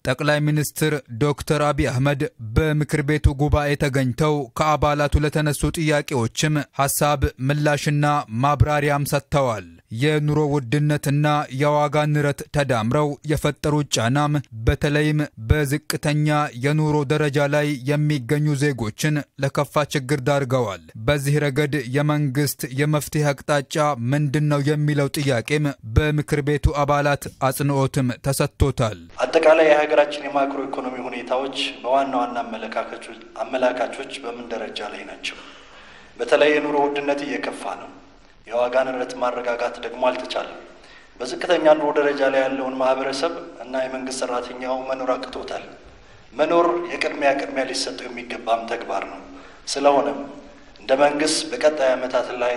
ጠቅላይ ሚኒስትር ዶክተር አብይ አህመድ በምክር ቤቱ ጉባኤ ተገኝተው ከአባላቱ ለተነሱ ጥያቄዎችም ሀሳብ ምላሽና ማብራሪያም ሰጥተዋል። የኑሮ ውድነትና የዋጋ ንረት ተዳምረው የፈጠሩት ጫናም በተለይም በዝቅተኛ የኑሮ ደረጃ ላይ የሚገኙ ዜጎችን ለከፋ ችግር ዳርገዋል። በዚህ ረገድ የመንግስት የመፍትሄ አቅጣጫ ምንድን ነው የሚለው ጥያቄም በምክር ቤቱ አባላት አጽንኦትም ተሰጥቶታል። አጠቃላይ የሀገራችን የማክሮ ኢኮኖሚ ሁኔታዎች በዋና ዋና አመላካቾች በምን ደረጃ ላይ ናቸው? በተለይ የኑሮ ውድነት እየከፋ ነው። የዋጋ ንረት ማረጋጋት ደግሞ አልተቻለም። በዝቅተኛ ኑሮ ደረጃ ላይ ያለውን ማህበረሰብ እና የመንግስት ሰራተኛው መኖር አቅቶታል። መኖር የቅድሚያ ቅድሚያ ሊሰጠው የሚገባም ተግባር ነው። ስለሆነም እንደ መንግስት በቀጣይ ዓመታት ላይ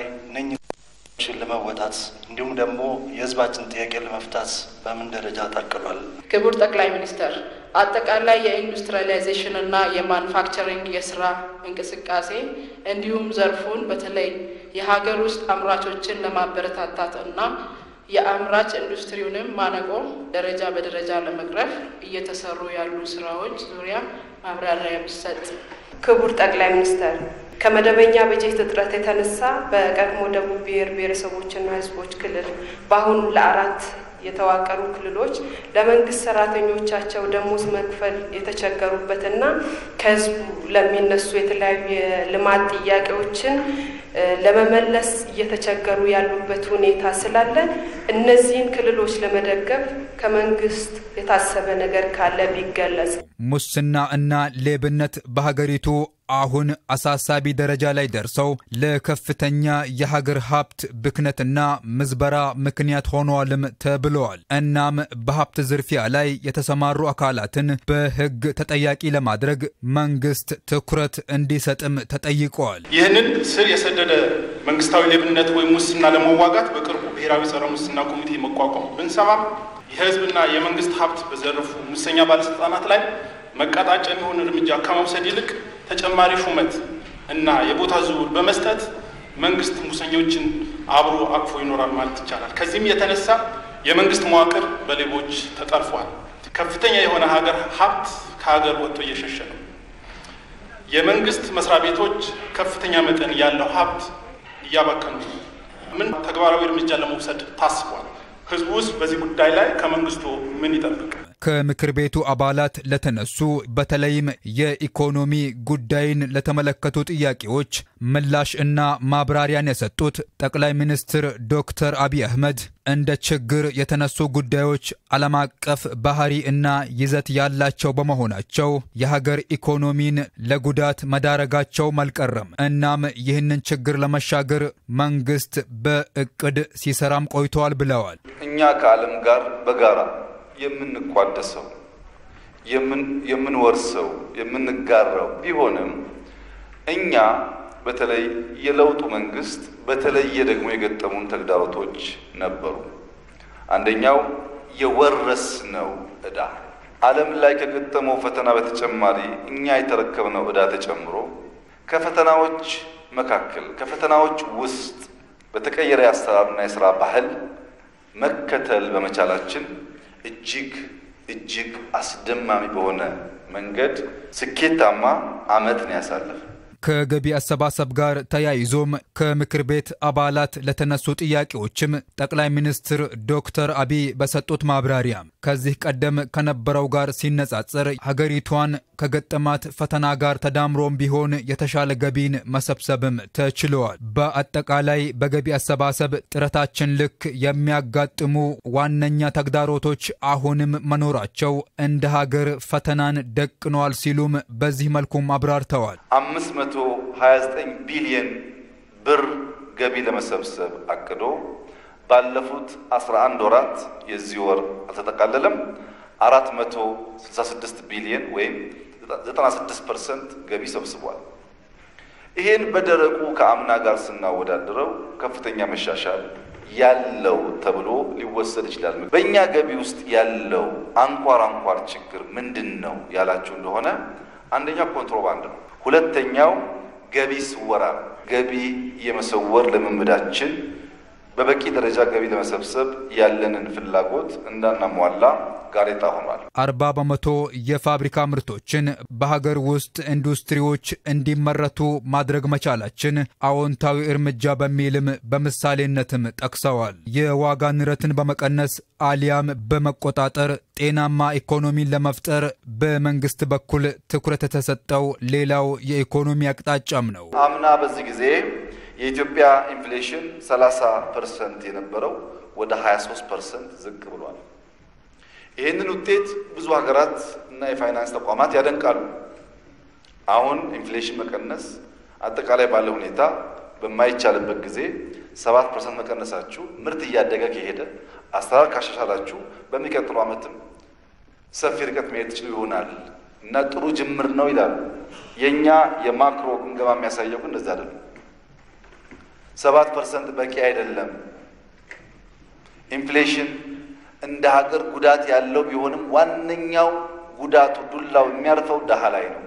እነኝን ለመወጣት እንዲሁም ደግሞ የህዝባችን ጥያቄ ለመፍታት በምን ደረጃ ታቅዷል? ክቡር ጠቅላይ ሚኒስተር አጠቃላይ የኢንዱስትሪያላይዜሽን እና የማኑፋክቸሪንግ የስራ እንቅስቃሴ እንዲሁም ዘርፉን በተለይ የሀገር ውስጥ አምራቾችን ለማበረታታት እና የአምራች ኢንዱስትሪውንም ማነቆ ደረጃ በደረጃ ለመቅረፍ እየተሰሩ ያሉ ስራዎች ዙሪያ ማብራሪያ የሚሰጥ። ክቡር ጠቅላይ ሚኒስተር ከመደበኛ በጀት እጥረት የተነሳ በቀድሞ ደቡብ ብሔር ብሔረሰቦችና ህዝቦች ክልል በአሁኑ ለአራት የተዋቀሩ ክልሎች ለመንግስት ሰራተኞቻቸው ደሞዝ መክፈል የተቸገሩበትና ከህዝቡ ለሚነሱ የተለያዩ የልማት ጥያቄዎችን ለመመለስ እየተቸገሩ ያሉበት ሁኔታ ስላለ እነዚህን ክልሎች ለመደገፍ ከመንግስት የታሰበ ነገር ካለ ቢገለጽ። ሙስና እና ሌብነት በሀገሪቱ አሁን አሳሳቢ ደረጃ ላይ ደርሰው ለከፍተኛ የሀገር ሀብት ብክነትና ምዝበራ ምክንያት ሆነዋልም ተብለዋል። እናም በሀብት ዝርፊያ ላይ የተሰማሩ አካላትን በህግ ተጠያቂ ለማድረግ መንግስት ትኩረት እንዲሰጥም ተጠይቀዋል። ይህንን ስር የሰደደ መንግስታዊ ሌብነት ወይም ሙስና ለመዋጋት በቅርቡ ብሔራዊ ጸረ ሙስና ኮሚቴ መቋቋም ብንሰማም የህዝብና የመንግስት ሀብት በዘረፉ ሙሰኛ ባለስልጣናት ላይ መቀጣጫ የሚሆን እርምጃ ከመውሰድ ይልቅ ተጨማሪ ሹመት እና የቦታ ዝውውር በመስጠት መንግስት ሙሰኞችን አብሮ አቅፎ ይኖራል ማለት ይቻላል። ከዚህም የተነሳ የመንግስት መዋቅር በሌቦች ተጠልፏል። ከፍተኛ የሆነ ሀገር ሀብት ከሀገር ወጥቶ እየሸሸ ነው። የመንግስት መስሪያ ቤቶች ከፍተኛ መጠን ያለው ሀብት እያባከኑ ነው። ምን ተግባራዊ እርምጃ ለመውሰድ ታስቧል? ህዝቡ ውስጥ በዚህ ጉዳይ ላይ ከመንግስቱ ምን ይጠብቅ? ከምክር ቤቱ አባላት ለተነሱ በተለይም የኢኮኖሚ ጉዳይን ለተመለከቱ ጥያቄዎች ምላሽ እና ማብራሪያን የሰጡት ጠቅላይ ሚኒስትር ዶክተር አብይ አህመድ እንደ ችግር የተነሱ ጉዳዮች ዓለም አቀፍ ባህሪ እና ይዘት ያላቸው በመሆናቸው የሀገር ኢኮኖሚን ለጉዳት መዳረጋቸው አልቀረም። እናም ይህንን ችግር ለመሻገር መንግስት በእቅድ ሲሰራም ቆይተዋል ብለዋል። እኛ ከዓለም ጋር በጋራ የምንቋደሰው የምንወርሰው የምንጋራው ቢሆንም እኛ በተለይ የለውጡ መንግስት በተለየ ደግሞ የገጠሙን ተግዳሮቶች ነበሩ። አንደኛው የወረስነው ዕዳ ዓለም ላይ ከገጠመው ፈተና በተጨማሪ እኛ የተረከብነው ዕዳ ተጨምሮ ከፈተናዎች መካከል ከፈተናዎች ውስጥ በተቀየረ የአሰራርና የስራ ባህል መከተል በመቻላችን እጅግ እጅግ አስደማሚ በሆነ መንገድ ስኬታማ ዓመት ነው ያሳለፍ። ከገቢ አሰባሰብ ጋር ተያይዞም ከምክር ቤት አባላት ለተነሱ ጥያቄዎችም ጠቅላይ ሚኒስትር ዶክተር አብይ በሰጡት ማብራሪያ ከዚህ ቀደም ከነበረው ጋር ሲነጻጸር ሀገሪቷን ከገጠማት ፈተና ጋር ተዳምሮም ቢሆን የተሻለ ገቢን መሰብሰብም ተችለዋል። በአጠቃላይ በገቢ አሰባሰብ ጥረታችን ልክ የሚያጋጥሙ ዋነኛ ተግዳሮቶች አሁንም መኖራቸው እንደ ሀገር ፈተናን ደቅነዋል ሲሉም በዚህ መልኩም አብራርተዋል። አምስት መቶ 29 ቢሊየን ብር ገቢ ለመሰብሰብ አቅዶ ባለፉት 11 ወራት የዚህ ወር አልተጠቃለለም 466 ቢሊየን ወይም 96 ፐርሰንት ገቢ ሰብስቧል። ይሄን በደረቁ ከአምና ጋር ስናወዳድረው ከፍተኛ መሻሻል ያለው ተብሎ ሊወሰድ ይችላል። በእኛ ገቢ ውስጥ ያለው አንኳር አንኳር ችግር ምንድን ነው ያላችሁ እንደሆነ አንደኛው ኮንትሮባንድ ነው። ሁለተኛው ገቢ ስወራ፣ ገቢ የመሰወር ልምምዳችን በበቂ ደረጃ ገቢ ለመሰብሰብ ያለንን ፍላጎት እንዳናሟላ ጋሬጣ ሆኗል። አርባ በመቶ የፋብሪካ ምርቶችን በሀገር ውስጥ ኢንዱስትሪዎች እንዲመረቱ ማድረግ መቻላችን አዎንታዊ እርምጃ በሚልም በምሳሌነትም ጠቅሰዋል። የዋጋ ንረትን በመቀነስ አሊያም በመቆጣጠር ጤናማ ኢኮኖሚን ለመፍጠር በመንግስት በኩል ትኩረት የተሰጠው ሌላው የኢኮኖሚ አቅጣጫም ነው። አምና በዚህ ጊዜ የኢትዮጵያ ኢንፍሌሽን 30 ፐርሰንት የነበረው ወደ 23 ፐርሰንት ዝቅ ብሏል። ይህንን ውጤት ብዙ ሀገራት እና የፋይናንስ ተቋማት ያደንቃሉ። አሁን ኢንፍሌሽን መቀነስ አጠቃላይ ባለ ሁኔታ በማይቻልበት ጊዜ ሰባት ፐርሰንት መቀነሳችሁ ምርት እያደገ ከሄደ አሰራር ካሻሻላችሁ በሚቀጥለው ዓመትም ሰፊ ርቀት መሄድ ትችሉ ይሆናል እና ጥሩ ጅምር ነው ይላሉ። የእኛ የማክሮ ግምገማ የሚያሳየው ግን እንደዚህ አይደለም። ሰባት ፐርሰንት በቂ አይደለም። ኢንፍሌሽን እንደ ሀገር ጉዳት ያለው ቢሆንም ዋነኛው ጉዳቱ ዱላው የሚያርፈው ድሃ ላይ ነው።